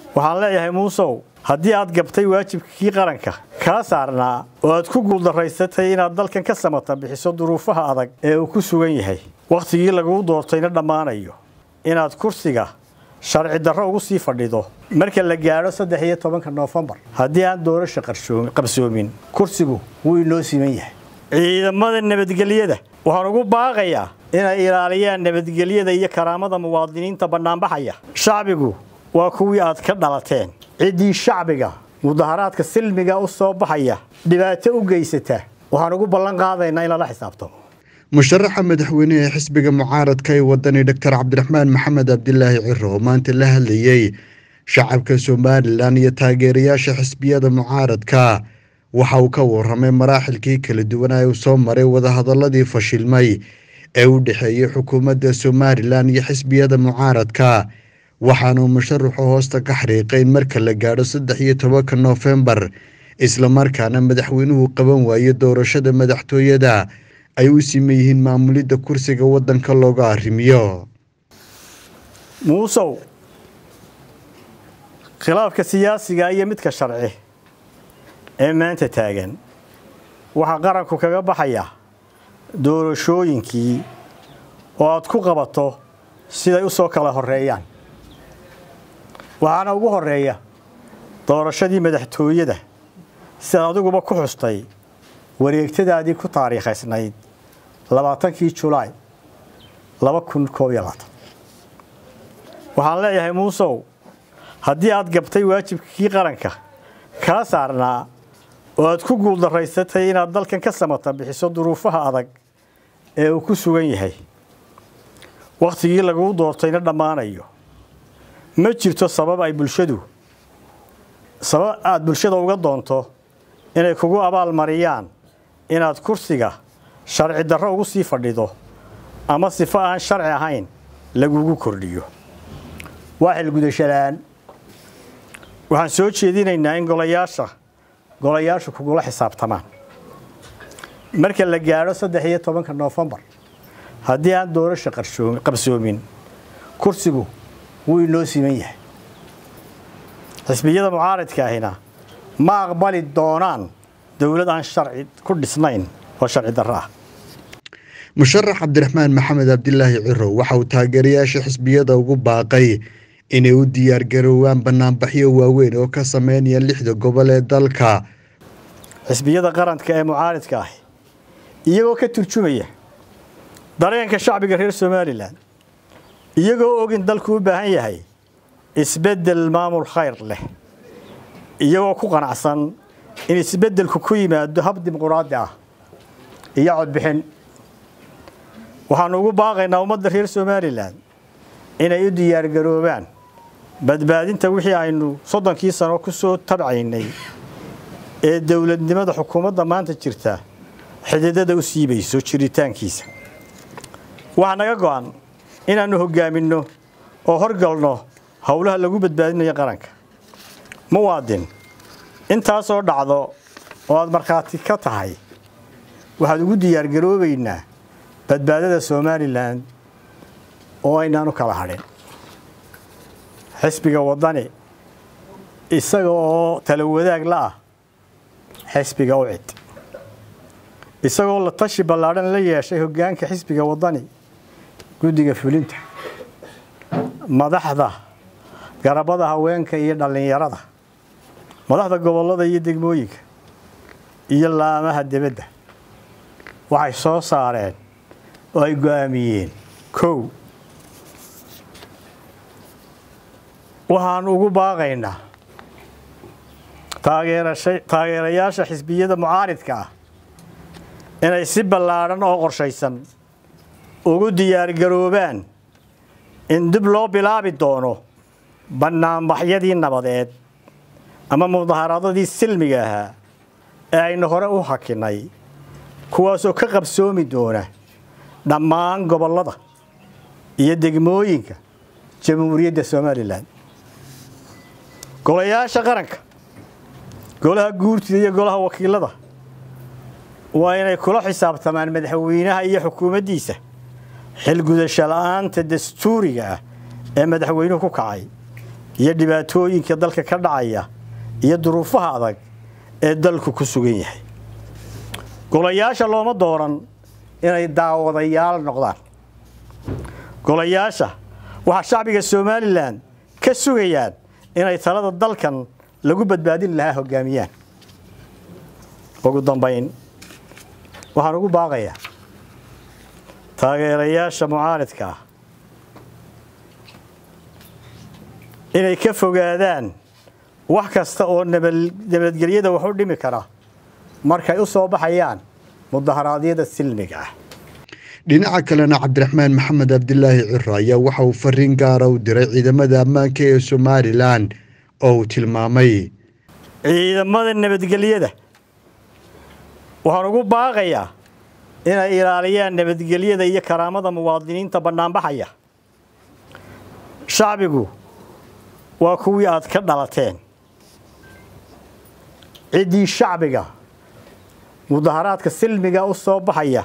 waxaan leeyahay muusow haddii aad gabtay waajibkii qaranka kaa saarnaa oo aad ku guuldaraysatay inaad dalkan ka samata bixiso duruufaha adag ee uu ku sugan yahay wakhtigii laguu doortayna dhammaanayo inaad kursiga sharci darro ugu sii fadhido marka la gaadho saddex iyo tobanka noofembar haddii aan doorasha qabsoomin kursigu wuu inoo siman yahay ciidamada nabadgelyada waxaan ugu baaqayaa inay ilaaliyaan nabadgelyada iyo karaamada muwaadiniinta bannaanbaxaya shacbigu waa kuwii aad ka dhalateen ciddii shacbiga mudaharaadka silmiga u soo baxaya dhibaato u geysata waxaan ugu ballan qaadaynaa in lala xisaabtamo musharaxa madaxweyne ee xisbiga mucaaradka ee wadani doctor cabdiraxmaan maxamed cabdilaahi ciro oo maanta la hadlayey shacabka somalilan iyo taageerayaasha xisbiyada mucaaradka waxa uu ka waramay maraaxilkii kala duwanaa uu soo maray wadahadaladii fashilmay ee u dhexeeyey xukuumadda somalilan iyo xisbiyada mucaaradka waxaanuu musharaxu hoosta ka xariiqay in marka la gaadho saddex iyo tobanka noofembar islamarkaana madaxweynuhu qaban waaye doorashada madaxtooyada ay u siman yihiin maamulidda kursiga waddanka looga arrimiyo muusow khilaafka siyaasiga iyo midka sharci ee maanta taagan waxaa qaranku kaga baxaya doorashooyinkii oo aad ku qabato siday u soo kala horreeyaan waxaana ugu horreeya doorashadii madaxtooyada sidaad adiguba ku xustay wareegtadaadii ku taariikhaysnayd labaatankii julaay laba kun koob iyo labaatan waxaan leeyahay muusow haddii aad gabtay waajibkii qaranka kaa saarnaa oo aad ku guuldaraysatay inaad dalkan ka samata bixiso duruufaha adag ee uu ku sugan yahay wakhtigii laguu doortayna dhammaanayo ma jirto sabab ay bulshadu sabab aad bulshada uga doonto inay kugu abaalmariyaan inaad kursiga sharci darro ugu sii fadhido ama sifo aan sharci ahayn lagugu kordhiyo waa xilgudashalaan waxaan soo jeedinaynaa in golayaasha golayaashu kugula xisaabtamaan marka la gaadho saddex iyo tobanka noofembar haddii aan doorasha qabsoomin kursigu wuu inoo siman yahay xisbiyada mucaaradka ahina ma aqbali doonaan dowlad aan sharci ku dhisnayn oo sharci darro ah musharax cabdiraxmaan maxamed cabdilaahi ciro waxa uu taageerayaasha xisbiyada ugu baaqay inay u diyaargaroowaan banaanbaxyo waaweyn oo ka sameynaya lixda gobol ee dalka xisbiyada qaranka ee mucaaridka ah iyagoo ka turjumaya dareenka shacbiga reer somalilan iyagoo og in dalku u baahan yahay isbeddel maamul khayr leh iyagoo ku qanacsan in isbeddelku ku yimaado hab dimuquraadi ah iyo codbixin waxaanu ugu baaqaynaa ummadda reer somalilan inay u diyaargaroobaan badbaadinta wixii aynu soddonkii sano ku soo tabcaynay ee dowladnimada xukuumadda maanta jirta xididada u siibayso jiritaankiisa waxaa naga go'an inaannu hoggaaminno oo horgalno howlaha lagu badbaadinayo qaranka muwaadin intaasoo dhacdo oo aad markhaati ka tahay waxaad ugu diyaargaroobaynaa badbaadada somalilan oo aynaanu kala hadhin xisbiga waddani isaga oo tala wadaag la ah xisbiga u cid isagoo la tashi ballaadhan la yeeshay hoggaanka xisbiga waddani guddiga fulinta madaxda garabada haweenka iyo dhallinyarada madaxda gobollada iyo degmooyinka iyo laamaha debadda waxay soo saareen oo ay go'aamiyeen kow waxaan ugu baaqaynaa taageerayaasha xisbiyada mucaaridka ah inay si ballaadhan oo qorshaysan ugu diyaargaroobaan in dib loo bilaabi doono bannaanbaxyadii nabadeed ama mudaharaadadii silmiga ahaa ee aynu hore u hakinay kuwaasoo ka qabsoomi doona dhammaan gobollada iyo degmooyinka jamhuuriyadda somalilan golayaasha qaranka golaha guurtida iyo golaha wakiilada waa inay kula xisaabtamaan madaxweynaha iyo xukuumaddiisa xilgudasho la'aanta dastuuriga ah ee madaxweynuhu ku kacay iyo dhibaatooyinka dalka ka dhacaya iyo duruufaha adag ee dalku ku sugan yahay golayaasha looma dooran inay daawadayaal noqdaan golayaasha waxaa shacbiga somalilan ka sugayaan inay talada dalkan lagu badbaadin lahaa hoggaamiyaan ugu dambayn waxaan ugu baaqayaa taageerayaasha mucaaridka ah inay ka fogaadaan wax kasta oo nabadgelyada wax u dhimi kara markay u soo baxayaan mudaharaadyada silmiga ah dhinaca kalena cabdiraxmaan maxamed cabdilaahi ciro ayaa waxa uu fariin gaara u diray ciidamada ammaanka ee somalilan oo uu tilmaamay ciidamada nabadgelyada waxaan ugu baaqayaa inay ilaaliyaan nabadgelyada iyo karaamada muwaadiniinta bannaanbaxaya shacbigu waa kuwii aad ka dhalateen ciddii shacbiga mudaharaadka silmiga u soo baxaya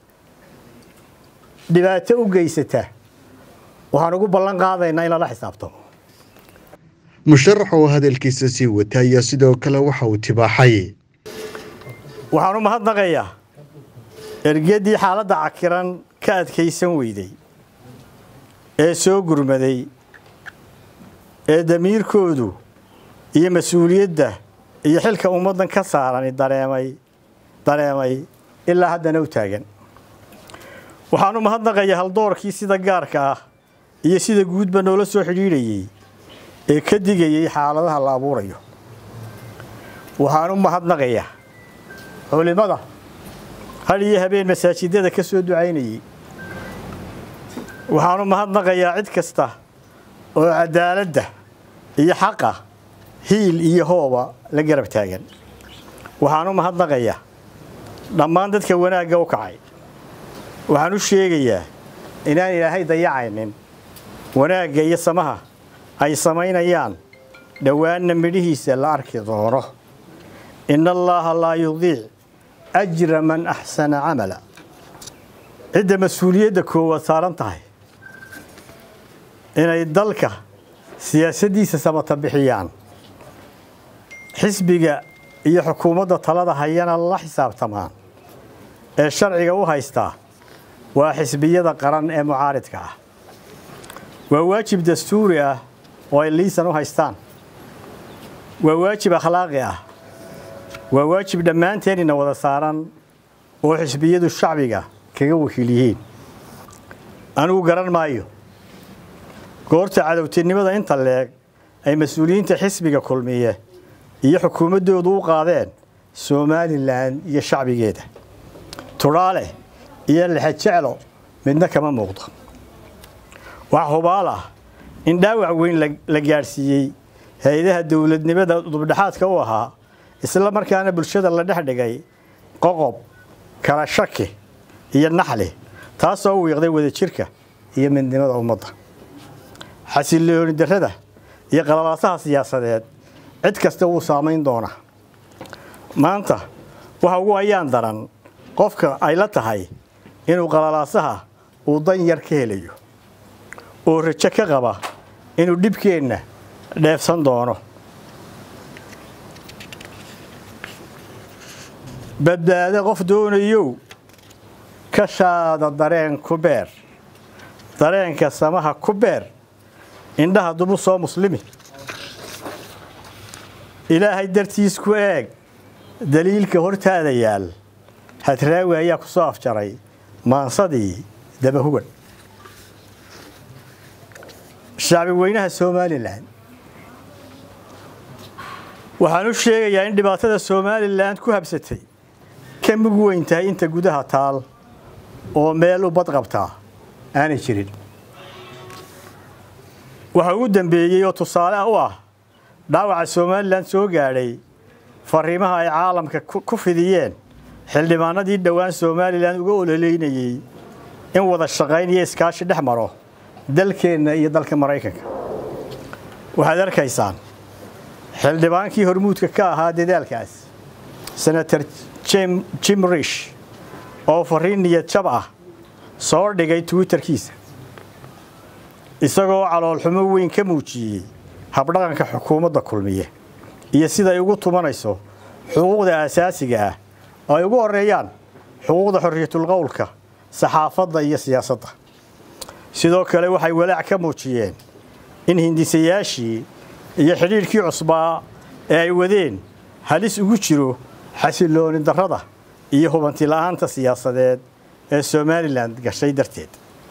dhibaato u geysata waxaan ugu ballan qaadaynaa in lala xisaabtamo musharax oo hadalkiisa sii wata ayaa sidoo kale waxa uu tibaaxay waxaan u mahadnaqayaa ergeddii xaaladda cakiran ka adkaysan weyday ee soo gurmaday ee damiirkoodu iyo mas-uuliyadda iyo xilka ummaddan ka saarani dareemay dareemay ilaa haddana u taagan waxaan u mahadnaqayaa haldoorkii sida gaarka ah iyo sida guudba noola soo xidhiidhayey ee ka digayay xaaladaha la abuurayo waxaan u mahadnaqayaa culimmada had iyo habeen masaajidada ka soo ducaynayey waxaan u mahadnaqayaa cid kasta oo cadaaladda iyo xaqa hiil iyo hooba la garab taagan waxaan u mahadnaqayaa dhammaan dadka wanaagga u kacay waxaan u sheegayaa inaan ilaahay dayacaynin wanaagga iyo samaha ay samaynayaan dhowaanna midhihiisa la arki doono in allaaha laa yudiic ajra man axsana camala cidda mas-uuliyadda koowaad saaran tahay inay dalka siyaasaddiisa samata bixiyaan xisbiga iyo xukuumadda talada hayana la xisaabtamaan ee sharciga u haystaa waa xisbiyada qaran ee mucaaridka ah waa waajib dastuuri ah oo ay liisan u haystaan waa waajib akhlaaqi ah waa waajib dhammaanteenina wada saaran oo xisbiyadu shacbiga kaga wakiil yihiin anigu garan maayo goorta cadowtinimada inta leeg ay mas-uuliyiinta xisbiga kulmiye iyo xukuumaddoodu u qaadeen somalilan iyo shacbigeeda tudhaale iyo lexejeclo midna kama muuqdo wax hubaal ah in dhaawac weyn la gaadhsiiyey hay-adaha dowladnimada dubdhexaadka u ahaa isla markaana bulshada la dhex dhigay qoqob kala shaki iyo naxli taasoo wiiqday wadajirka iyo midnimada ummadda xasilooni darrada iyo qalalaasaha siyaasadeed cid kasta wuu saamayn doonaa maanta waxa ugu ayaan daran qofka ay la tahay inuu qalalaasaha uu dan yar ka helayo oo rajo ka qaba inuu dhibkeenna dheefsan doono badbaado qof doonayow ka shaada dareen ku beer dareenka samaha ku beer indhaha dubu soo muslimi ilaahay dartiis ku eeg daliilka hortaada yaal hadraawi ayaa ku soo afjaray maansadii dabahugan shacbi weynaha somalilan waxaan u sheegayaa in dhibaatada somalilan ku habsatay ka mug weyn tahay inta gudaha taal oo meel u badqabtaa aanay jirin waxa ugu dambeeyey oo tusaale u ah dhaawaca somalilan soo gaadhay fariimaha ay caalamka ku fidiyeen xildhibaanadii dhowaan somalilan uga ololeynayey in wada shaqayn iyo iskaashi dhex maro dalkeenna iyo dalka maraykanka waxaad arkaysaan xildhibaankii hormuudka ka ahaa dadaalkaas senator jim rish oo fariin niyad jab ah soo dhigay twitterkiisa isagoo caloolxumo weyn ka muujiyey habdhaqanka xukuumadda kulmiye iyo sida ay ugu tumanayso xuquuqda aasaasiga ah oo ay ugu horeeyaan xuquuqda xorriyatulqowlka saxaafadda iyo siyaasadda sidoo kale waxay walaac ka muujiyeen in hindisayaashii iyo xidhiidhkii cusbaa ee ay wadeen halis ugu jiro xasilooni darrada iyo hubanti la'aanta siyaasadeed ee somalilan gashay darteed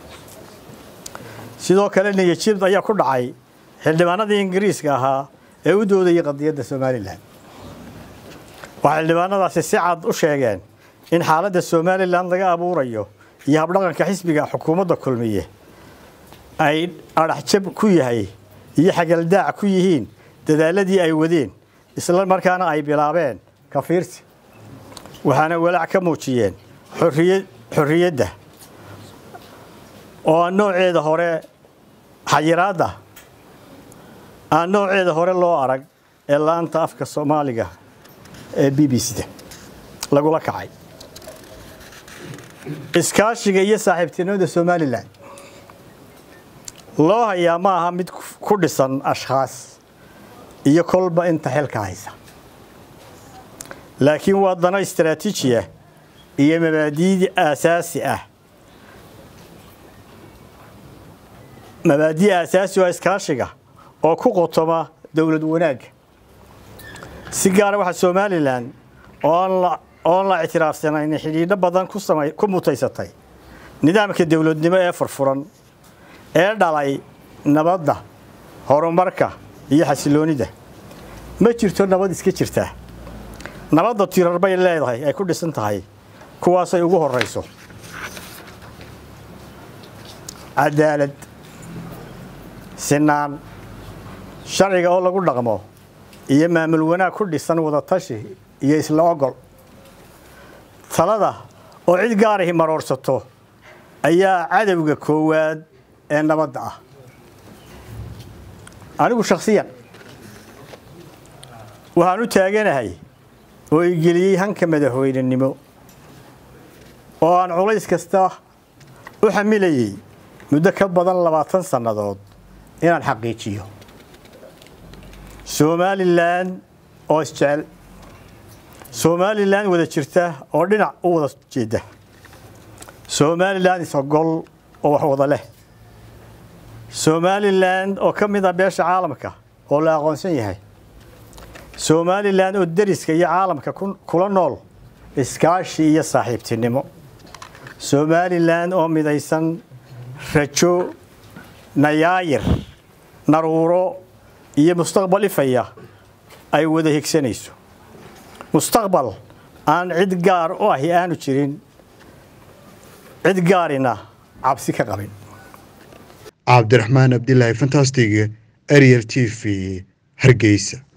sidoo kale niyajib ayaa ku dhacay xildhibaanadii ingiriiska ahaa ee u doodayay qadiyadda somalilan waxay xildhibaanadaasi si cad u sheegeen in xaaladda somalilan laga abuurayo iyo habdhaqanka xisbiga xukuumadda kulmiye ay adhaxjab ku yahay iyo xagaldaac ku yihiin dadaaladii ay wadeen isla markaana ay bilaabeen kafiirsi waxaana walaac ka muujiyeen xorriyadda oo aan nooceeda hore xayiraadda aan nooceeda hore loo arag ee laanta afka soomaaliga ee b b c da lagula kacay iskaashiga iyo saaxiibtinimada somalilan loo hayaa ma aha mid ku dhisan ashkhaas iyo kolba inta xilka haysa laakiin waa dano istaraatiiji ah iyo mabaadiid aasaasi ah mabaadi aasaasi oo iskaashiga oo ku qotoma dowlad wanaagga si gaara waxaa somalilan oon la ictiraafsanayn xidhiidho badan ku mutaysatay nidaamka dowladnimo ee furfuran ee dhalay nabadda horumarka iyo xasiloonida ma jirto nabad iska jirtaa nabadda tirar bay leedahay ay ku dhisan tahay kuwaasay ugu horayso cadaalad sinaan sharciga oo lagu dhaqmo iyo maamul wanaag ku dhisan wadatashi iyo isla ogol talada oo cid gaarahi maroorsato ayaa cadowga koowaad ee nabadda ah anigu shakhsiyan waxaan u taaganahay oo i geliyey hanka madaxweynenimo oo aan culays kasta u xamilayey muddo ka badan labaatan sannadood inaan xaqiijiyo somalilan oo isjecel somalilan wada jirta oo dhinac u wada jeeda somalilan isogol oo wax wada leh somalilan oo ka mid ah beesha caalamka oo la aqoonsan yahay somalilan oo deriska iyo caalamka kula nool iskaashi iyo saaxiibtinimo somalilan oo midaysan rajo nayaayir naruuro iyo mustaqbal ifaya ay wada higsanayso mustaqbal aan cid gaar u ahi aanu jirin cid gaarina cabsi ka qabin cabdiraxmaan abdilaahi fantastig ariel t v hargeysa